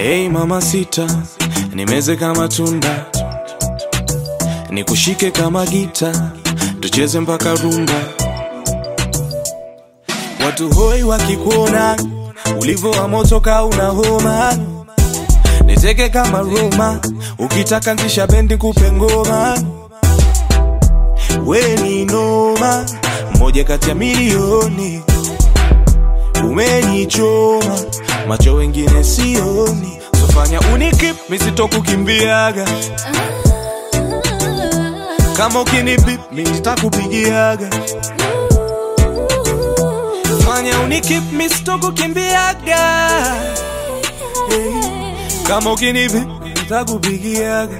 Hey mama sita, nimeze kama tunda, nikushike kama gita, tucheze mpaka rumba. Watu hoi wakikuona ulivyo wa moto ka una homa, niteke kama Roma, ukitaka ntisha bendi kupe ngoma. We ni noma, moja kati ya milioni, umenichoma macho wengine sioni, sofanya unikip misitokukimbiaga kama ukinibip nitakupigiaga fanya unikip misitokukimbiaga hey. kama ukinibip nitakupigiaga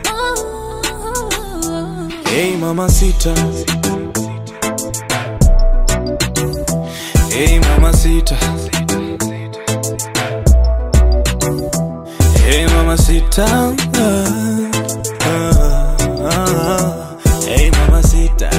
hey mama sita hey mama sita Hey mamacita, ah, ah, ah. Hey mamacita.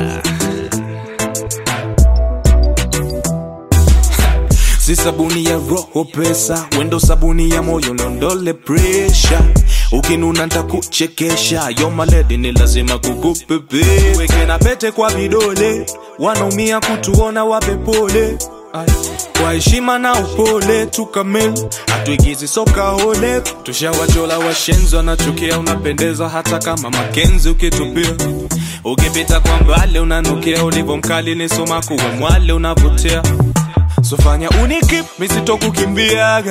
Si sabuni ya roho pesa, wendo sabuni ya moyo niondole pressure. Ukinuna ntakuchekesha, yo maledi ni lazima kukupepe. Weke na pete kwa vidole, wanaumia kutuona wape pole. Ay, Kwa heshima na upole tukamil, hatuigizi soka hole. Tushawachola washenzi wanachukia, unapendeza hata kama Makenzi ukitupia. Ukipita kwa mbali unanukia, ulivyo mkali ni soma kuwe mwale unavutia. Sofanya unikip misitokukimbiaga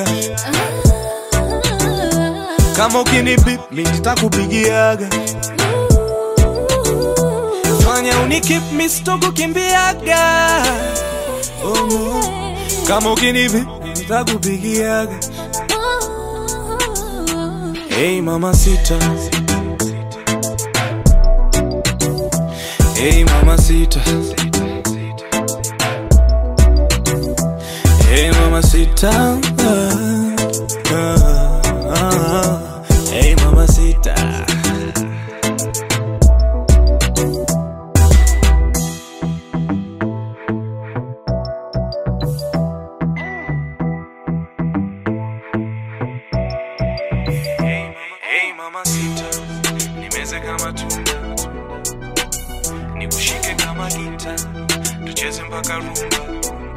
kama ukinibip nitakupigiaga fanya unikip misitokukimbiaga oh, no. kama ukinibip nitakupigiaga hey mama sita hey mama sita hey mama sita ah, ah, ah. hey mama sita Hey mama sita, nimeze kama tunda, nikushike kama gita, tucheze mpaka rumba.